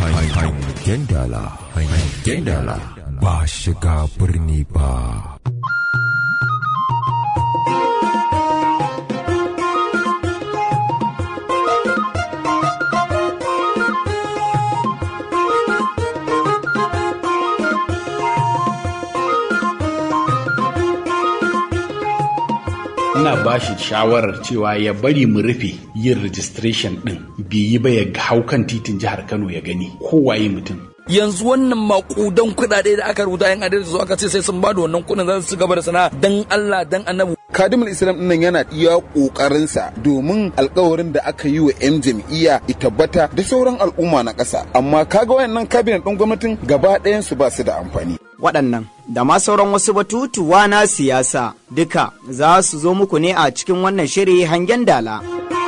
Hangen dala, hangen dala ba shiga birni ba. ina ba shi shawarar cewa ya bari mu rufe yin registration din bai yi ba ya hau kan titin jihar Kano ya gani kowaye mutum yanzu wannan makudan kuɗaɗe da aka rubuta yan adalci su aka ce sai sun bada wannan kuɗin za su gaba da sana'a dan Allah dan annabi kadimul islam dinnan yana iya kokarinsa domin alkawarin da aka yi wa 'yan jam'iyya ya tabbata da sauran al'umma na ƙasa amma kaga wayannan kabinet ɗin gwamnatin gaba ɗayan su ba su da amfani waɗannan da ma sauran wasu batutuwa na siyasa duka za su zo muku ne a cikin wannan shiri hangen dala.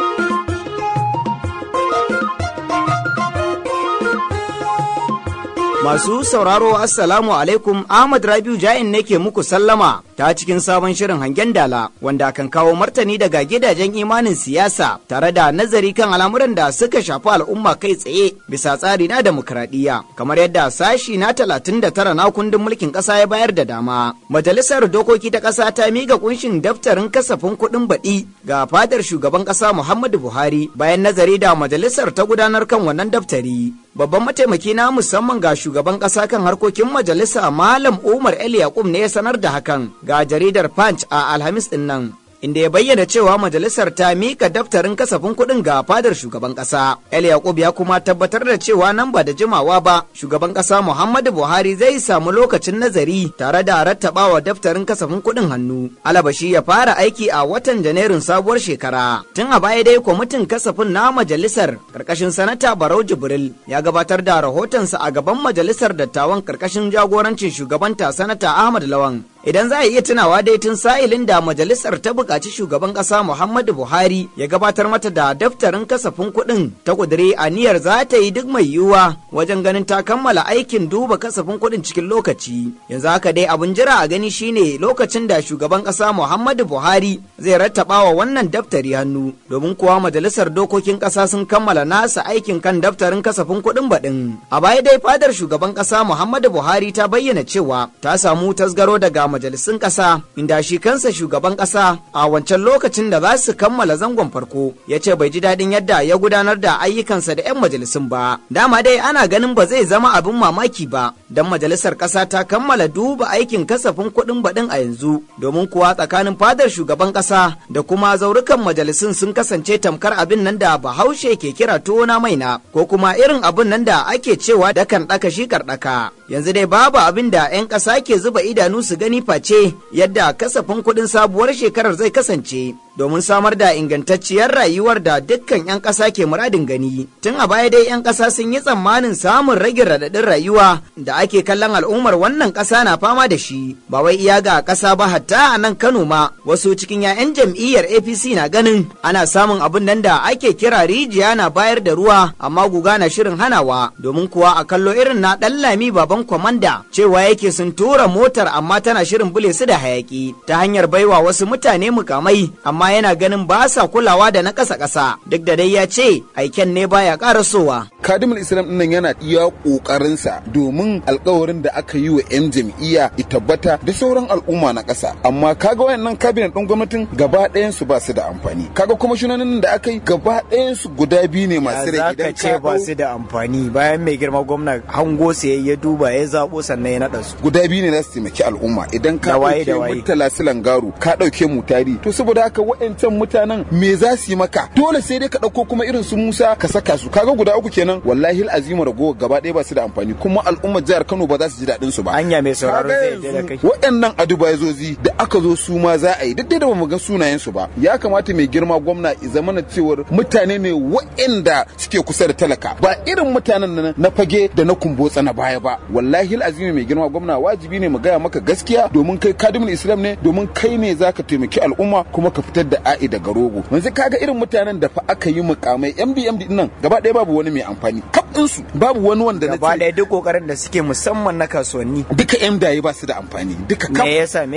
Masu sauraro Assalamu alaikum Ahmad Rabiu Ja'in ne ke muku sallama ta cikin sabon shirin hangen dala wanda kan kawo martani daga gidajen imanin siyasa tare da nazari kan al'amuran da suka shafi al'umma kai tsaye bisa tsari na demokradiyya kamar yadda sashi na 39 na kundin mulkin ƙasa ya bayar da dama. Majalisar dokoki ta ƙasa ta miƙa kunshin daftarin kasafin kuɗin baɗi ga fadar shugaban ƙasa Muhammadu Buhari bayan nazari da majalisar ta gudanar kan wannan daftari. Babban mataimaki na musamman ga shugaban ƙasa kan harkokin majalisa Malam Umar El Yakub ne ya sanar da hakan ga jaridar Punch a Alhamis ɗin nan. Inda ya bayyana cewa majalisar ta mika daftarin kasafin kuɗin ga fadar shugaban ƙasa. El Yakub ya kuma tabbatar da cewa nan ba da jimawa ba shugaban ƙasa Muhammadu Buhari zai samu lokacin nazari tare da rattabawa daftarin kasafin kuɗin hannu. Alabashi ya fara aiki a watan Janairun sabuwar shekara. Tun a baya dai kwamitin kasafin na majalisar karkashin sanata Barau Jibril ya gabatar da rahotonsa a gaban majalisar dattawan karkashin jagorancin shugabanta sanata Ahmad Lawan. Idan za a iya tunawa dai tun sa'ilin da majalisar ta buƙaci shugaban ƙasa Muhammadu Buhari ya gabatar mata da daftarin kasafin kuɗin ta ƙudiri aniyar za ta yi duk mai yiwuwa wajen ganin ta kammala aikin duba kasafin kuɗin cikin lokaci. Yanzu haka dai abin jira a gani shine lokacin da shugaban ƙasa Muhammadu Buhari zai rattaba wa wannan daftari hannu domin kuwa majalisar dokokin ƙasa sun kammala nasa aikin kan daftarin kasafin kuɗin baɗin. A baya dai fadar shugaban ƙasa Muhammadu Buhari ta bayyana cewa ta samu tasgaro daga majalisun ƙasa inda shi kansa shugaban ƙasa a wancan lokacin da za su kammala zangon farko ya ce bai ji daɗin yadda ya gudanar da ayyukansa da 'yan majalisun ba dama dai ana ganin ba zai zama abin mamaki ba don majalisar ƙasa ta kammala duba aikin kasafin kuɗin baɗin a yanzu domin kuwa tsakanin fadar shugaban ƙasa da kuma zaurukan majalisun sun kasance tamkar abin nan da bahaushe ke kira tuwo na maina ko kuma irin abin nan da ake cewa dakan ɗaka shi karɗaka yanzu dai babu abin da 'yan ƙasa ke zuba idanu su gani face yadda kasafin kuɗin sabuwar shekarar zai kasance domin samar da ingantacciyar rayuwar da dukkan 'yan ƙasa ke muradin gani. Tun a baya dai 'yan ƙasa sun yi tsammanin samun rage raɗaɗin rayuwa da ake kallon al'ummar wannan ƙasa na fama da shi. Ba wai iya ga ƙasa ba hatta a nan Kano ma wasu cikin 'ya'yan jam'iyyar APC na ganin ana samun abin nan da ake kira rijiya na bayar da ruwa amma guga na shirin hanawa domin kuwa a kallo irin na ɗan lami baban kwamanda cewa yake sun tura motar amma tana shirin bule su da hayaki ta hanyar baiwa wasu mutane mukamai amma yana ganin ba sa kulawa da na ƙasa ƙasa duk da dai ya ce aiken ne baya ƙarasowa. kadimul islam dinnan yana iya kokarinsa domin alkawarin da aka yi wa 'yan jam'iyya ya tabbata da sauran al'umma na ƙasa amma kaga wayannan kabinet ɗin gwamnatin gaba ɗayan su ba su da amfani kaga kuma shunanin da aka yi gaba ɗayan su guda biyu ne masu rai idan ka ce ba su da amfani bayan mai girma gwamna hango sai ya duba ya zabo sannan ya naɗa su guda biyu ne za su taimaki al'umma idan ka ɗauke murtala silangaru ka ɗauke mutari to saboda haka wa'ancan mutanen me za su yi maka dole sai dai ka ɗauko kuma irin su Musa ka saka su kaga guda uku kenan wallahi azimu rago gaba ɗaya ba su da amfani kuma al'ummar jihar Kano ba za su ji daɗin su ba hanya mai sauraro zai yadda da kai waɗannan adubazozi da aka zo su ma za a yi duk da ba mu ga sunayen su ba ya kamata mai girma gwamna i zamana cewar mutane ne waɗanda suke kusa da talaka ba irin mutanen nan na fage da na kumbotsa na baya ba wallahi azimi mai girma gwamna wajibi ne mu gaya maka gaskiya domin kai kadimul islam ne domin kai ne zaka taimaki al'umma kuma ka fitar da a'i daga rogo yanzu kaga irin mutanen da fa aka yi mukamai MBMD din nan gaba ɗaya babu wani mai amfani kaf su babu wani wanda na gaba ɗaya duk kokarin da suke musamman na kasuwanni duka yan daye ba su da amfani duka me yasa me hujja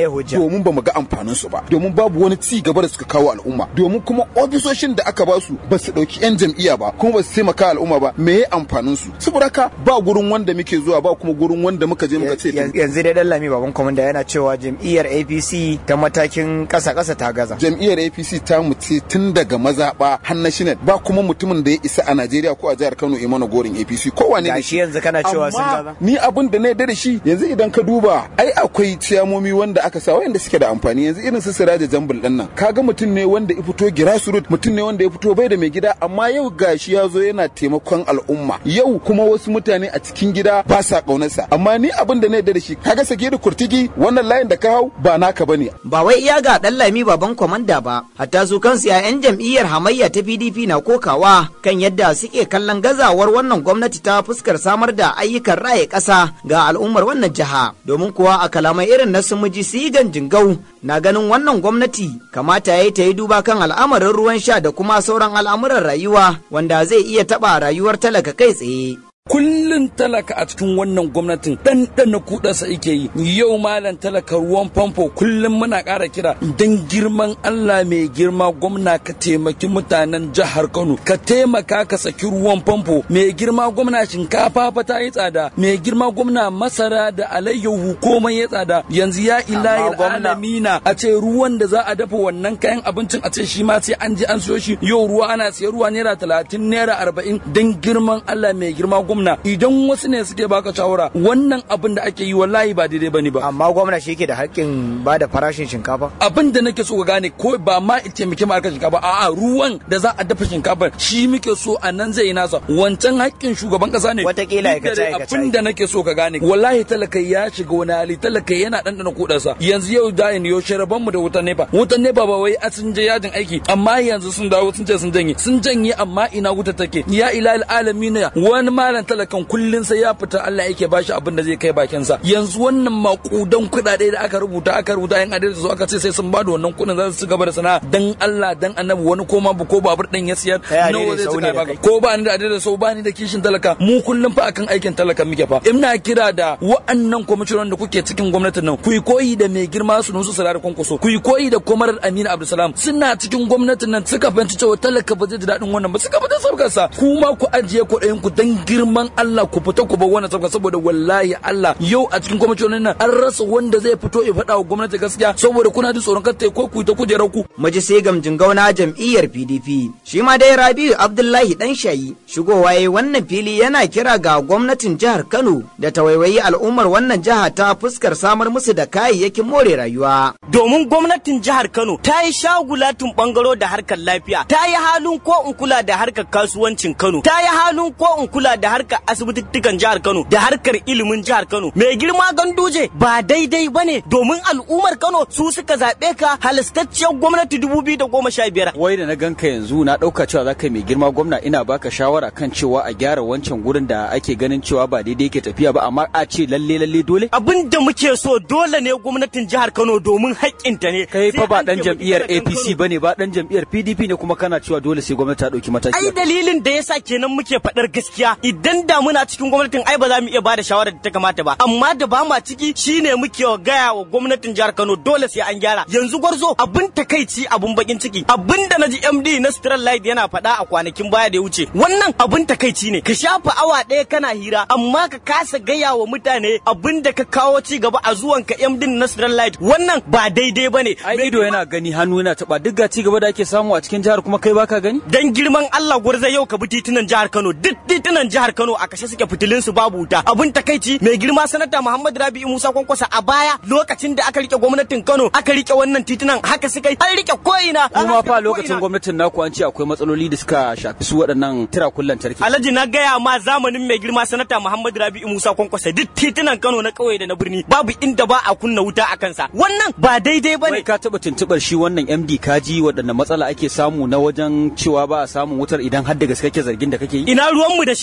domin ba mu ga amfanin su ba domin babu wani ci gaba da suka kawo al'umma domin kuma ofisoshin da aka ba su ba su dauki yan jam'iyya ba kuma ba su taimaka al'umma ba me ya amfanin su saboda haka ba gurin wanda muke zuwa ba kuma gurin wanda muka je muka ce yanzu dai dan lami baban komanda yana cewa jam'iyyar APC ta matakin kasa kasa ta gaza jam'iyyar APC ta mu ce tun daga mazaɓa har national ba kuma mutumin da ya isa a Najeriya ko a jihar Kano ya mana gorin APC ko wane ne gashi yanzu kana cewa sun gaza amma ni abin da na yarda da shi yanzu idan ka duba ai akwai ciyamomi wanda aka sa wanda suke da amfani yanzu irin su Siraja Jambul din nan kaga mutum ne wanda ya fito grassroots mutum ne wanda ya fito bai da mai gida amma yau gashi ya zo yana taimakon al'umma yau kuma wasu mutane a cikin gida ba sa kaunarsa amma ni abin da na yarda da shi kaga sake da kurtigi wannan layin da ka hau ba naka bane ba wai iya ga dan lami baban komanda ba hatta su kansu 'ya'yan jam'iyyar hamayya ta PDP na kokawa kan yadda suke kallon gazawar wannan gwamnati ta fuskar samar da ayyukan raye ƙasa ga al'ummar wannan jiha domin kuwa a kalamai irin na sumuji sigan jingau na ganin wannan gwamnati kamata ya yi ta yi duba kan al'amarin ruwan sha da kuma sauran al'amuran rayuwa wanda zai iya taɓa rayuwar talaka kai tsaye. kullun talaka a cikin wannan gwamnatin ɗanɗana kuɗarsa yake yi yau malam talaka ruwan famfo kullum muna ƙara kira don girman Allah mai girma gwamna ka taimaki mutanen jihar Kano ka taimaka ka saki ruwan famfo mai girma gwamna shinkafa fa ta yi tsada mai girma gwamna masara da alayyahu komai ya tsada yanzu ya ilahi alamina a ce ruwan da za a dafa wannan kayan abincin a ce shi ma sai an je an siyo shi yau ruwa ana siya ruwa naira talatin naira arba'in don girman Allah mai girma gwamna idan wasu ne suke baka shawara wannan abin da ake yi wallahi ba daidai bane ba amma gwamna shi yake da haƙƙin ba da farashin shinkafa abin da nake so ka gane ko ba ma ita muke ma shinkafa a'a ruwan da za a dafa shinkafa shi muke so a nan zai yi nasa wancan haƙƙin shugaban kasa ne Wataƙila aikace aikace abin da nake so ka gane wallahi talaka ya shiga wani hali talaka yana ɗanɗana kuɗarsa yanzu yau da yin yaushe rabon mu da wutan nefa wutan nefa ba wai a sun je yajin aiki amma yanzu sun dawo sun ce sun janye sun janye amma ina wuta take ya ilal alamin wani malam talakan kullun sai ya fita Allah yake bashi abin da zai kai bakin sa yanzu wannan makudan kuɗaɗe da aka rubuta aka rubuta yan adalci su aka ce sai sun bada wannan kuɗin za su gaba da sana'a dan Allah dan annabi wani koma ba ko babur din ya siyar Kai nawa adaidaita zai sau ne cika da baka kai. ko ba ni da adalci sau ba ni da kishin talaka mu kullum fa akan aikin talaka muke fa ina kira da wa'annan kwamishinan da kuke cikin gwamnatin nan ku yi koyi da mai girma su nusu sarar kwankwaso ku yi koyi da kwamarar Aminu Abdulsalam suna cikin gwamnatin nan suka fahimci cewa talaka ba zai ji daɗin wannan ba suka fita sabgarsa kuma ku ajiye kuɗayen ku dan girman Allah ku fita ku bar wannan sabga saboda wallahi Allah yau a cikin kwamishinan nan an rasa wanda zai fito ya faɗa wa gwamnati gaskiya saboda kuna jin tsoron kar ta yi ko ku yi ta kujerar ku Maji sai gamjin gauna jam'iyyar PDP. Shi ma dai Rabiu Abdullahi dan shayi shigowa yayi wannan fili yana kira ga gwamnatin jihar Kano da ta waiwayi al'ummar wannan jiha ta fuskar samar musu da kayayyakin more rayuwa. domin gwamnatin jihar Kano ta yi shagulatin bangaro da harkar lafiya, ta yi halin ko in kula da harkar kasuwancin Kano, ta yi halin ko in kula da harkar asibitittukan jihar Kano, da harkar ilimin jihar Kano. Mai girma ganduje ba daidai ba ne domin al'ummar Kano su suka zaɓe ka halastacciyar gwamnati 2015. wai da na ganka yanzu na ɗauka cewa za ka yi mai girma gwamna ina baka shawara kan cewa a gyara wancan gurin da ake ganin cewa ba daidai yake tafiya ba amma a ce lalle lalle dole Abin da muke so dole ne gwamnatin jihar Kano domin haƙƙinta ne. kai fa Sai ba an dan taimaki jam'iyyar talakan Kano. APC bane ba dan jam'iyyar PDP ne kuma kana cewa dole sai gwamnati ta dauki mataki ai dalilin da yasa kenan muke faɗar gaskiya idan da muna cikin gwamnatin ai ba za mu iya bada shawarar da ta kamata ba amma da ba ma ciki shine muke gaya wa gwamnatin jihar Kano dole sai an gyara yanzu gwarzo abin takaici abin bakin ciki abin da naji MD na Stral Light yana faɗa a kwanakin baya da ya wuce wannan abin takaici ne ka shafa awa ɗaya kana hira amma ka kasa gaya wa mutane abin da ka kawo ci gaba a zuwanka MD na Stral Light wannan ba daidai bane ai ido yana gani hannu yana taba duk ga ci gaba da ake samu a cikin jihar kuma kai baka gani dan girman Allah gwarza yau ka bi titunan jihar Kano duk titunan jihar Kano a kashe suke fitilun su babu wuta abun takaici mai girma sanata Muhammad Rabi'u Musa Kwankwasa a baya lokacin da aka rike gwamnatin Kano aka rike wannan titunan haka suka yi an rike ko'ina an kuma rike fa ko'ina. lokacin gwamnatin naku an ce akwai matsaloli da suka shafi su waɗannan tirakullan lantarki Alhaji na gaya ma zamanin mai girma sanata Muhammad Rabi'u Musa Kwankwasa duk titunan Kano na ƙauye da na birni babu inda ba a kunna wuta a kansa wannan ba daidai wai bane ka taba tuntubar shi wannan MD kaji waɗanne matsala ake samu na wajen cewa ba a samun wutar idan har da gaske kake zargin da kake yi ina ruwanmu da shi ai ya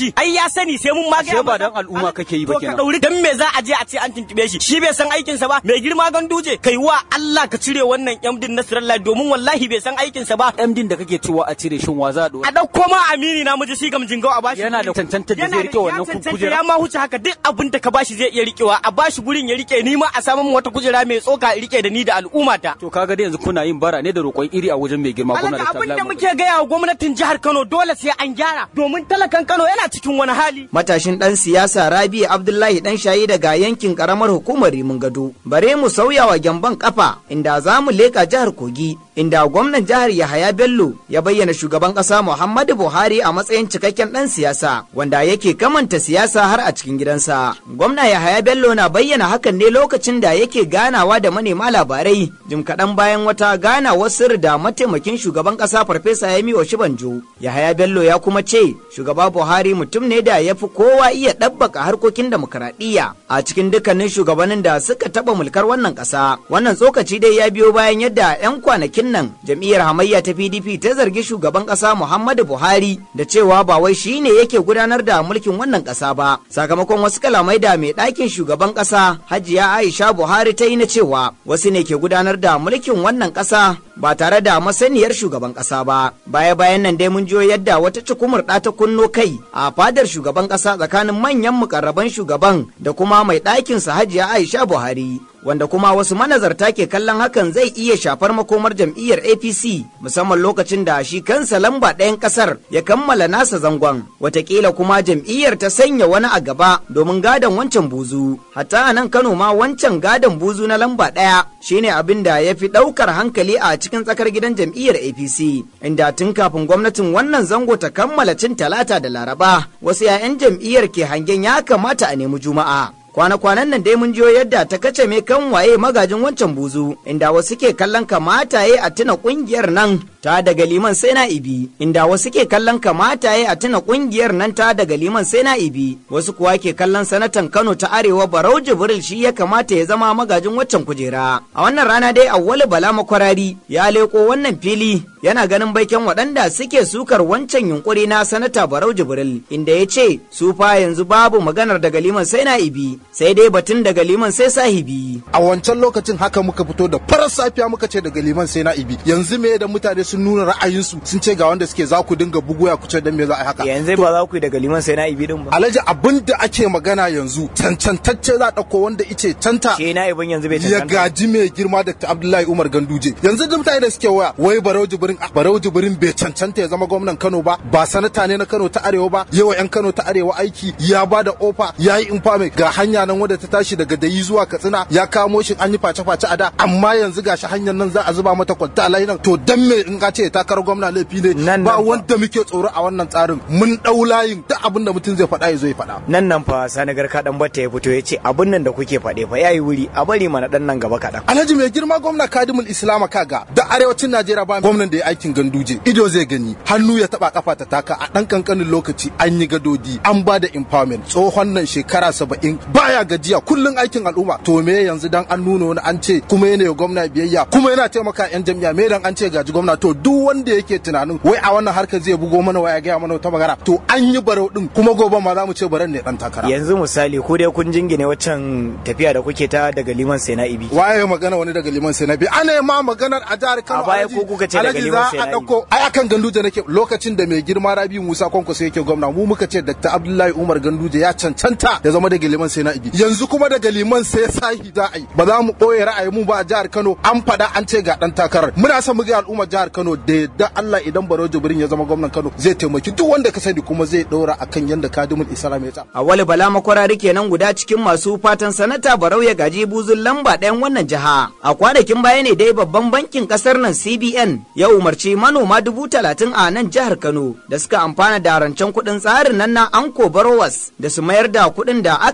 ya sani sai mun ma Ashe ba dan al'umma kake yi ba To ka kenan. dauri dan me za a je a ce an tuntube shi shi bai san aikinsa ba mai girma ganduje kai wa Allah ka cire wannan MD Nasrallah domin wallahi bai san aikinsa ba MD da kake cewa a cire shin wa za a dora a ɗauko ma amini na miji shi gam jingau a bashi Yana da guri. cancanta da Yana zai rike ya wannan cancanta, kujera. ya ma huce haka duk abin da ka bashi zai iya rikewa a bashi gurin ya rike ni ma a samu wata kujera mai tsoka in rike da ni da al'ummata to kaga dai yanzu kuna yin bara ne da roƙon iri a wajen mai girma gwamnati Alaka abin da muke gaya wa gwamnatin jihar Kano dole sai an gyara domin talakan Kano yana cikin wani hali Matashin ɗan siyasa Rabi Abdullahi ɗan shayi daga yankin ƙaramar hukumar Rimin Gado. Bare mu sauya wa gyamban kafa inda za mu leƙa jihar Kogi inda gwamnan jihar Yahaya Bello ya bayyana shugaban ƙasa Muhammadu Buhari a matsayin cikakken ɗan siyasa wanda yake kamanta siyasa har a cikin gidansa. Gwamna Yahaya Bello na bayyana hakan ne lokacin da yake ganawa da manema labarai jim kaɗan bayan wata ganawar sirri da mataimakin shugaban ƙasa Farfesa Yemi Oshibanjo. Yahaya Bello ya kuma ce shugaba Buhari mutum ne da ya fi kowa iya ɗabbaka harkokin demokaradiyya a cikin dukkanin shugabannin da suka taɓa mulkar wannan ƙasa. Wannan tsokaci dai ya biyo bayan yadda 'yan kwanakin nan jam'iyyar hamayya ta PDP ta zargi shugaban ƙasa Muhammadu Buhari da cewa ba wai shi ne yake gudanar da mulkin wannan ƙasa ba. Sakamakon wasu kalamai da mai ɗakin shugaban ƙasa Hajiya Aisha Buhari ta yi na cewa wasu ne ke gudanar da mulkin wannan ƙasa ba tare da masaniyar shugaban ƙasa ba. Baya-bayan nan dai mun jiyo yadda wata cikumar ɗa ta kunno kai a fadar shugaban ƙasa tsakanin manyan mukarraban shugaban da kuma mai ɗakinsa Hajiya Aisha Buhari. Wanda kuma wasu manazarta ke kallon hakan zai iya shafar makomar jam'iyyar APC musamman lokacin da shi kansa lamba ɗayan ƙasar ya kammala nasa zangon. Watakila kuma jam'iyyar ta sanya wani a gaba domin gadon wancan buzu. Hatta a nan Kano ma wancan gadon buzu na lamba ɗaya shine abin da ya fi ɗaukar hankali a cikin tsakar gidan jam'iyyar APC. Inda tun kafin gwamnatin wannan zango ta kammala cin talata da laraba wasu 'ya'yan jam'iyyar ke hangen ya kamata a nemi juma'a. kwana-kwanan nan dai mun jiyo yadda ta kace me kan waye magajin wancan buzu inda wasu ke kallon kamata ya a tuna kungiyar nan ta daga liman sai na ibi inda wasu ke kallon kamata ya a tuna kungiyar nan ta daga liman sai na ibi wasu kuwa ke kallon sanatan Kano ta Arewa Barau Jibril shi ya kamata ya zama magajin waccan kujera a wannan rana dai Awwalu Bala Makwarari ya leko wannan fili yana ganin baiken waɗanda suke sukar wancan yunkuri na sanata Barau Jibril inda ya ce su fa yanzu babu maganar daga liman sai na ibi sai dai batun daga liman sai sahibi a wancan lokacin haka muka fito da farar safiya muka ce daga liman sai na ibi yanzu me da mutane sun nuna ra'ayinsu sun ce ga wanda suke za ku dinga bugu ya kuce dan me za a yi haka yanzu ba za ku yi daga liman sai na ibi din ba alhaji abin da ake magana yanzu cancantacce za a ɗauko wanda ice canta shi na ibin yanzu bai ya cancanta gaji mai girma Dr. Abdullahi Umar Ganduje yanzu da mutane da suke waya wai Barau Jibrin ah, Barau Jibrin bai cancanta ya zama gwamnan Kano ba ba sanata ne na Kano ta Arewa ba yawa yan Kano ta Arewa aiki ya ba da ofa ya yi infame ga hanya nan wadda ta tashi daga Dayi zuwa Katsina ya kamo shi an yi face-face a da amma yanzu gashi hanyar nan za a zuba mata kwalta a nan to dan me in ka ce takarar gwamna laifi ne Nan ba nan fa. wanda muke tsoro a wannan tsarin mun dau layin duk abin da mutum zai faɗa ya zo ya faɗa nan nan fa sani garka dan batta ya fito ya ce abin nan da kuke faɗe fa yayi wuri a bari mana dan nan gaba kaɗan Alhaji mai girma gwamna Kadimul Islama kaga da arewacin Najeriya ba gwamnan da ya aikin ganduje ido zai gani hannu ya taba kafa ta taka a dan kankanin lokaci an yi gadodi an ba da empowerment tsohon nan shekara saba'in baya gajiya kullun aikin al'umma to me yanzu dan an nuna wani an ce kuma yana yi wa gwamna biyayya kuma yana taimaka yan jami'a me dan an ce gaji gwamna to duk wanda yake tunanin wai a wannan harkar zai bugo mana waya gaya mana wata magana to an yi barau din kuma gobe ma za mu ce baran ne dan takara yanzu misali ko dai kun jingine waccan tafiya da kuke ta daga liman sai na ibi waye magana wani daga liman sai na bi ana ma maganar a jihar Kano A baya Alhaji- ko kuka ce daga Alhaji liman za sai a na dauko ai akan Ganduje nake lokacin da mai girma Rabi Musa Kwankwaso yake gwamna mu muka ce Dr. Abdullahi Umar Ganduje ya cancanta ya zama daga liman sai na ibi yanzu kuma daga liman sai sahi za a yi ba za mu ɓoye ra'ayi mu ba a jihar Kano an faɗa an ce ga dan takarar muna son mu ga al'ummar jihar Kano da yadda Allah idan Barau Jibrin ya zama gwamnan Kano zai taimaki duk wanda ka sani kuma zai ɗora akan yanda kadimul Islam ya tsara Awali Bala makwarari kenan guda cikin masu fatan sanata Barau ya gaji buzun lamba ɗayan wannan jiha. A kwanakin baya ne dai babban bankin ƙasar nan CBN ya umarci manoma dubu talatin a nan jihar Kano da suka amfana da rancen kuɗin tsarin nan na Anko Barowas da su mayar da kuɗin da aka ara musu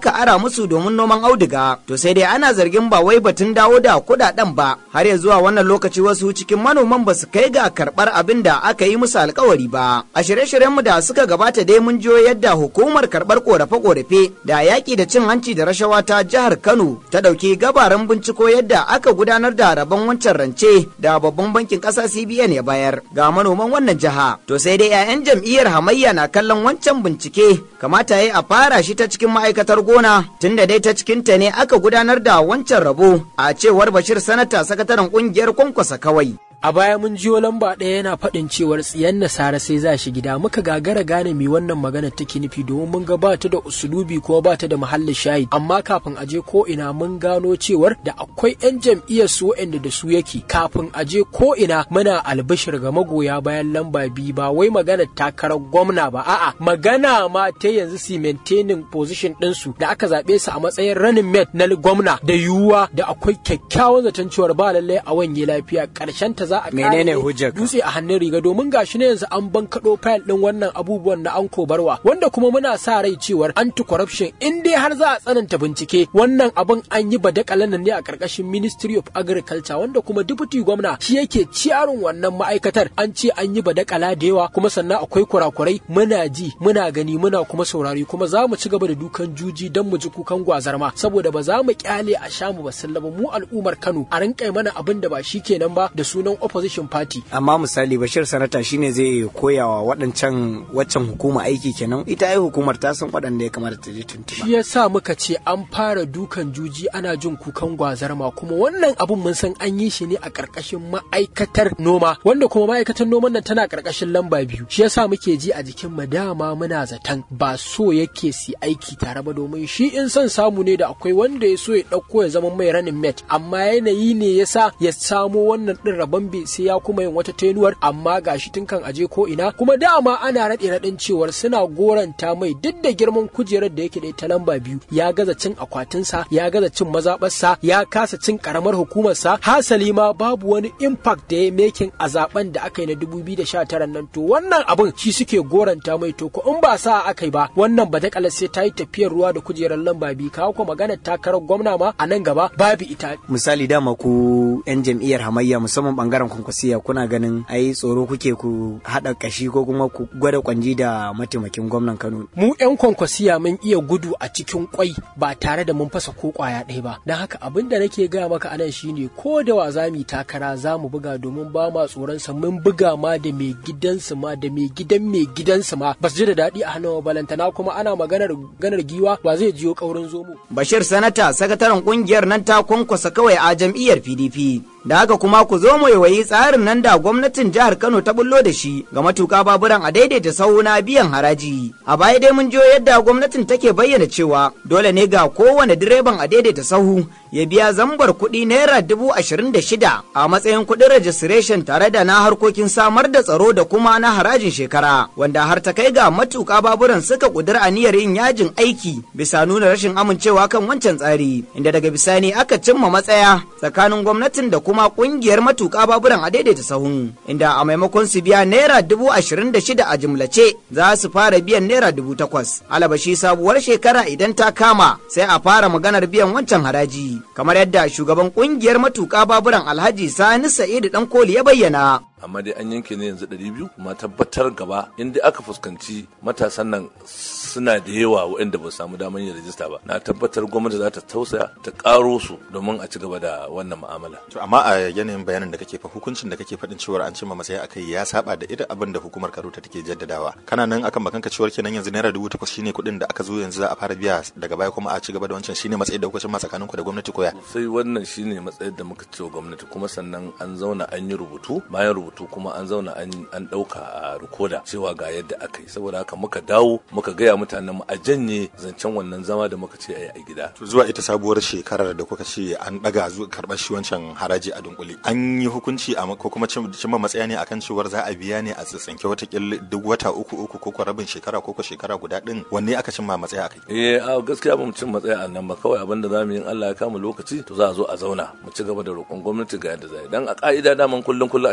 musu domin noman auduga to sai dai ana zargin ba wai batun dawo da kuɗaɗen ba har ya zuwa wannan lokaci wasu cikin manoman ba su kai ga karɓar abin da aka yi musu alkawari ba a shirye-shiryenmu da suka gabata dai mun jiyo yadda hukumar karɓar korafe-korafe da yaƙi da cin hanci da rashawa ta jihar Kano ta ɗauki gabaran binciko yadda aka gudanar da rabon wancan rance da babban bankin ƙasa CBN ya bayar ga manoman wannan jiha. To sai dai 'ya'yan jam'iyyar hamayya na kallon wancan bincike kamata ya a fara shi ta cikin ma'aikatar gona tunda dai ta cikin ta ne aka gudanar da wancan rabo a cewar Bashir Sanata sakataren ƙungiyar kwankwasa kawai. a baya mun jiyo lamba ɗaya yana faɗin cewar tsiyan nasara sai za shi gida muka gagara gane mi wannan magana take nufi domin mun ga bata da usulubi ko bata da mahallin shayi amma kafin a je ko ina mun gano cewar da akwai yan jam'iyyar su waɗanda da su yake kafin a je ko ina muna albishir ga magoya bayan lamba biyu ba wai magana takarar gwamna ba a'a magana ma ta yanzu su maintaining position ɗinsu da aka zaɓe su a matsayin running mate na gwamna da yiwuwa da akwai kyakkyawan zaton cewar ba lallai a wanye lafiya ƙarshen ta za a Menene hujjar ka? dutse a hannun riga domin gashi ne yanzu an bankaɗo fayil ɗin wannan abubuwan na an kobarwa wanda kuma muna sa rai cewar anti corruption in dai har za a tsananta bincike wannan abin an yi badakalan nan ne a ƙarƙashin ministry of agriculture wanda kuma deputy gwamna shi yake ciyarin wannan ma'aikatar an ce an yi badakala da yawa kuma sannan akwai kurakurai muna ji muna gani muna kuma saurari kuma za mu ci gaba da dukan juji don mu ji kukan gwazarma saboda ba za mu kyale a sha mu basilla ba mu al'ummar Kano a rinƙa mana abin da ba shi kenan ba da sunan opposition party amma misali bashir sanata shine zai koyawa waɗancan waccan hukuma aiki kenan ita ai hukumar ta san waɗanda ya kamata ta je tuntuɓa shi yasa muka ce an fara dukan juji ana jin kukan gwazarma kuma wannan abun mun san an yi shi ne a ƙarƙashin ma'aikatar noma wanda kuma ma'aikatar noman nan tana ƙarƙashin lamba biyu shi yasa muke ji a jikin mu dama muna zaton ba so yake si aiki tare ba domin shi in son samu ne da akwai wanda ya so ya ɗauko ya zama mai running mate amma yanayi ne yasa ya samo wannan ɗin rabon bai sai ya kuma yin wata tenuwar amma gashi tun kan aje ko ina kuma dama ana raɗe raɗin cewar suna goranta mai duk da girman kujerar da yake da ita lamba biyu ya gaza cin akwatinsa ya gaza cin mazaɓarsa ya kasa cin karamar hukumarsa hasali ma babu wani impact da ya mekin a zaben da aka yi na 2019 nan to wannan abin shi suke goranta mai to ko in ba sa aka yi ba wannan ba ta sai ta yi tafiyar ruwa da kujerar lamba biyu kawo ko maganar takarar gwamna ma a nan gaba babu ita misali dama ku yan jam'iyyar hamayya musamman bangaren kwankwasiya kuna ganin ai tsoro kuke ku haɗa kashi ko kuma ku gwada kwanji da mataimakin gwamnan Kano mu 'yan kwankwasiya mun iya gudu a cikin kwai ba tare da mun fasa ko kwaya ɗaya ba don haka abin da nake gaya maka anan shine ko da wa za mu yi takara za mu buga domin ba ma tsoron sa mun buga ma da mai gidansu ma da mai gidan mai gidansu ma ba su ji da daɗi a hannun balantana kuma ana maganar ganar giwa ba zai jiyo kaurin zomo Bashir Sanata sakataren kungiyar nan ta kwankwasa kawai a jam'iyyar PDP. Da haka kuma ku zo mu yawayi tsarin nan da gwamnatin jihar Kano ta bullo da shi ga matuka baburan a daidaita sahu na biyan haraji. A baya dai mun jiyo yadda gwamnatin take bayyana cewa dole ne ga kowane direban a daidaita sahu ya biya zambar kuɗi naira dubu ashirin da shida a matsayin kuɗin registration tare da na harkokin samar da tsaro da kuma na harajin shekara wanda har ta kai ga matuka baburan suka ƙudura aniyar yin yajin aiki bisa nuna rashin amincewa kan wancan tsari inda daga bisani aka cimma matsaya tsakanin gwamnatin da kuma kungiyar matuƙa baburan a daidaita sahun inda a maimakon su biya naira dubu ashirin da shida a jimlace za su fara biyan naira dubu takwas alabashi sabuwar shekara idan ta kama sai a fara maganar biyan wancan haraji kamar yadda shugaban kungiyar matuƙa baburan alhaji sani sa'idu dan koli ya bayyana amma dai an yanke ne yanzu ɗari biyu kuma tabbatar gaba inda aka fuskanci matasan nan suna da yawa waɗanda ba samu damar yin rajista ba na tabbatar gwamnati za ta tausaya ta ƙaro su domin a ci gaba da wannan mu'amala To amma a yanayin bayanin da kake fa hukuncin da kake faɗin cewar an cimma matsaya akai ya saba da irin abin da hukumar Karota take jaddadawa. Kana nan akan bakanka cewar kenan yanzu naira dubu takwas shine kuɗin da aka zo yanzu za a fara biya daga baya kuma a ci gaba da wancan shine matsayin da kuka cimma tsakanin ku da gwamnati koya. sai wannan shine matsayin da muka ce wa gwamnati kuma sannan an zauna an yi rubutu bayan rubutu kuma an zauna an an ɗauka a rikoda cewa ga yadda aka yi saboda haka muka dawo muka gaya mutanen mu a janye zancen wannan zama da muka ce a yi a gida To zuwa ita sabuwar shekarar da kuka ce an daga zuwa karɓar shi wancan haraji a dunkule. An yi hukunci a ko kuma cim- cimma matsaya ne akan cewar za a biya ne a tsitsinke wata duk wata uku uku ko ko rabin shekara ko ko shekara guda din wanne aka cimma matsaya akai. eh a gaskiya ba mu cin matsaya a nan ba kawai abin da za mu yi in Allah ya kama lokaci to za a zo a zauna mu ci gaba da roƙon gwamnati ga yadda za a yi dan a ka'ida daman kullum kullum ake biya haraji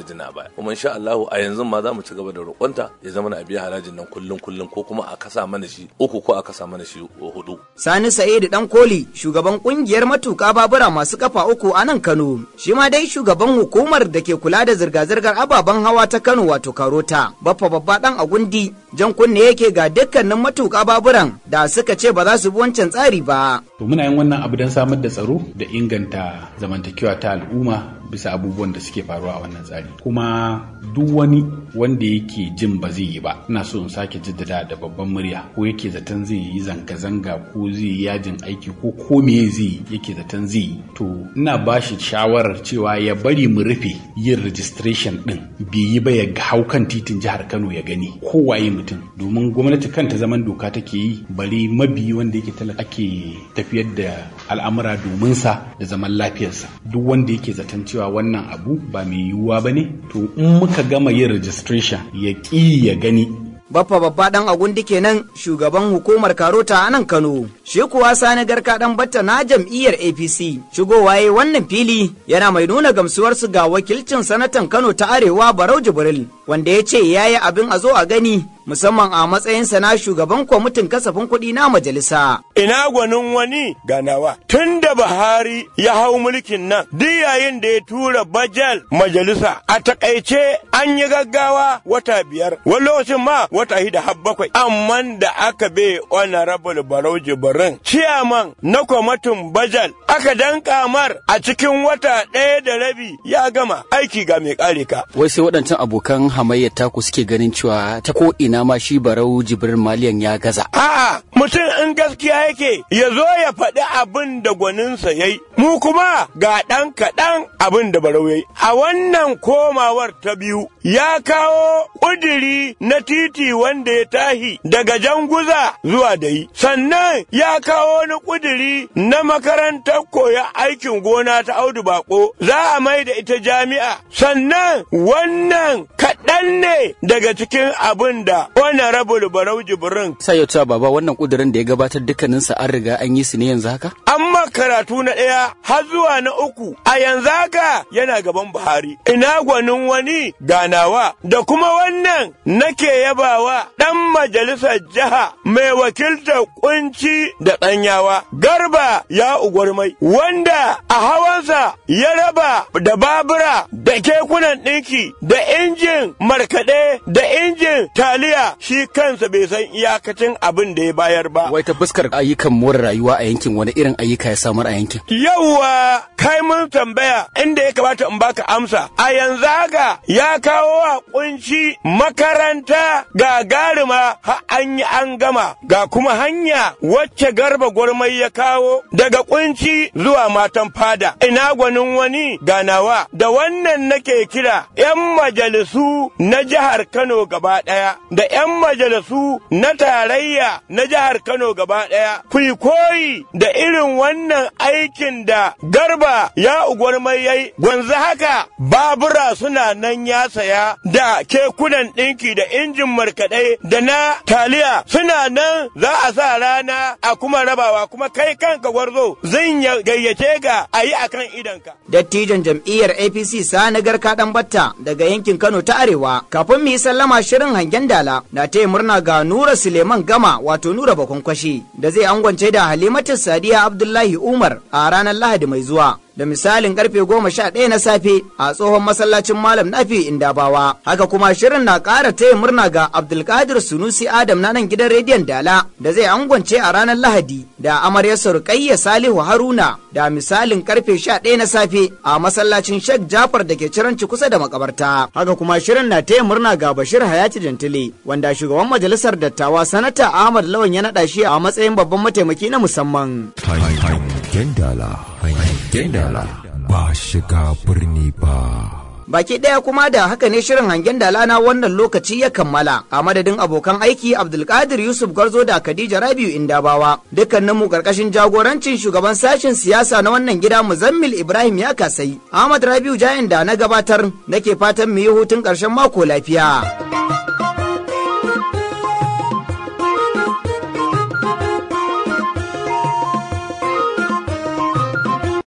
harajin na baya kuma insha Allah a yanzu ma za mu ci gaba da roƙonta ya zama na biya harajin nan kullum kullum ko kuma a kasa mana shi uku ko a kasa mana shi hudu Sani Sa'idu Dan Koli, shugaban kungiyar matuƙa babura masu kafa uku a nan Kano. Shi ma dai shugaban hukumar da ke kula da zirga-zirgar ababen hawa ta Kano wato Karota. Baffa babba dan Agundi, jan kunne yake ga dukkanin matuƙa baburan da suka ce ba za su bi wancan tsari ba. To muna yin wannan abu don samar da tsaro da inganta zamantakewa ta al'umma bisa abubuwan da suke faruwa a wannan tsari kuma duk wani wanda yake jin ba zai yi ba ina so in sake jaddada da babban murya ko yake zaton zai yi zanga-zanga ko zai yi yajin aiki ko ko me zai yi yake zaton zai yi to ina ba shi shawarar cewa ya bari mu rufe yin registration din bai yi ba ya hau kan titin jihar Kano ya gani kowaye mutum domin gwamnati kanta zaman doka take yi bari mabiyi wanda yake talaka ake tafiyar da al'amura domin sa da zaman lafiyarsa duk wanda yake zaton cewa wannan abu ba mai yiwuwa ba ne to in muka gama yin registration ya ƙi ya gani Baffa babba dan agundi kenan shugaban hukumar Karota a nan Kano. Shi kuwa sani garka dan batta na jam'iyyar APC. Shigowa yayi wannan fili yana mai nuna gamsuwarsu ga wakilcin sanatan Kano ta Arewa Barau Jibril wanda ya ce yayi abin a zo a gani musamman a matsayinsa na shugaban kwamitin kasafin kuɗi na majalisa. Ina gwanin wani ganawa tun da Buhari ya hau mulkin nan duk yayin da ya tura bajal majalisa a takaice an yi gaggawa wata biyar wani lokacin ma wata hida har bakwai amma da aka be honorable barau jibirin ciyaman na kwamitin bajal aka danka mar a cikin wata ɗaya da rabi ya gama aiki ga mai kare ka. Wai sai waɗancan abokan hamayyar taku suke ganin cewa ta ko ina ma shi barau jibirin maliyan ya gaza. A'a mutum in gaskiya yake ya zo ya faɗi abin da gwaninsa ya yi. Mu kuma ga ɗan kaɗan abin da barau ya yi. A wannan komawar ta biyu ya kawo ƙudiri na titi wanda ya tahi daga janguza zuwa da yi. Sannan ya kawo wani ƙudiri na makarantar koya aikin gona ta audu bako za a mai da ita jami'a. Sannan wannan kaɗan ne daga cikin abin da honorable barau jibrin. Sai ya cewa baba wannan kudirin da ya gabatar dukkaninsa an riga an yi su ne yanzu haka? Amma karatu na ɗaya har zuwa na uku a yanzu haka yana gaban Buhari. Ina gwanin wani ganawa da kuma wannan nake yabawa ɗan majalisar jiha mai wakiltar kunci da ɗanyawa. Garba ya ugwarmai wanda a hawansa ya raba da babura da kekunan ɗinki da injin markaɗe da injin taliya shi kansa bai san iyakacin abin da ya bayar ba. Wai ta fuskar ayyukan more rayuwa a yankin wani irin ayyuka ya samar a yankin? Yawwa kai mun tambaya inda ya kamata in baka amsa. A yanzu haka ya kawo wa kunci makaranta gagarima har an yi an gama ga kuma hanya wacce garba gwarmai ya kawo daga kunci zuwa matan fada. Ina gwanin wani ganawa da wannan nake kira 'yan majalisu na jihar Kano gaba ɗaya da 'yan majalisu na tarayya na jihar Kano gaba ɗaya. Ku yi koyi da irin wannan aikin da garba ya ugwarmai yayi gwanzu haka babura suna nan ya saya da kekunan ɗinki da injin markaɗe da na taliya suna nan za a sa rana a kuma rabawa kuma kai kanka gwarzo zan gayyace ga a yi akan idanka. Dattijan jam'iyyar APC Sani Garka ɗan Batta daga yankin Kano ta Arewa kafin mu yi sallama shirin hangen dala na taya murna ga Nura Suleiman Gama wato Nura Bakonkwashi da zai angwance da Halimatu Sadiya Abdullahi Umar a ranar Lahadi mai zuwa. da misalin karfe goma sha ɗaya na safe a tsohon masallacin malam nafi indabawa haka kuma shirin na ƙara taya murna ga abdulkadir sunusi adam na nan gidan rediyon dala da zai angwance a ranar lahadi da amaryarsa rukayya salihu haruna da misalin karfe sha ɗaya na safe a masallacin shek jafar da ke ciranci kusa da makabarta haka kuma shirin na taya murna ga bashir hayati jantile wanda shugaban majalisar dattawa sanata ahmad lawan ya naɗa shi a matsayin babban mataimaki na musamman. Hangen dala, hangen dala, ba shiga birni ba. Baki ɗaya kuma da haka ne shirin hangen dala na wannan lokaci ya kammala a madadin abokan aiki Abdulkadir Yusuf Garzo da Khadija Rabiu Indabawa dukkanin mu karkashin jagorancin shugaban sashen siyasa na wannan gida Muzammil Ibrahim ya kasai Ahmad Rabiu Jayan da na gabatar nake fatan mu yi hutun ƙarshen mako lafiya.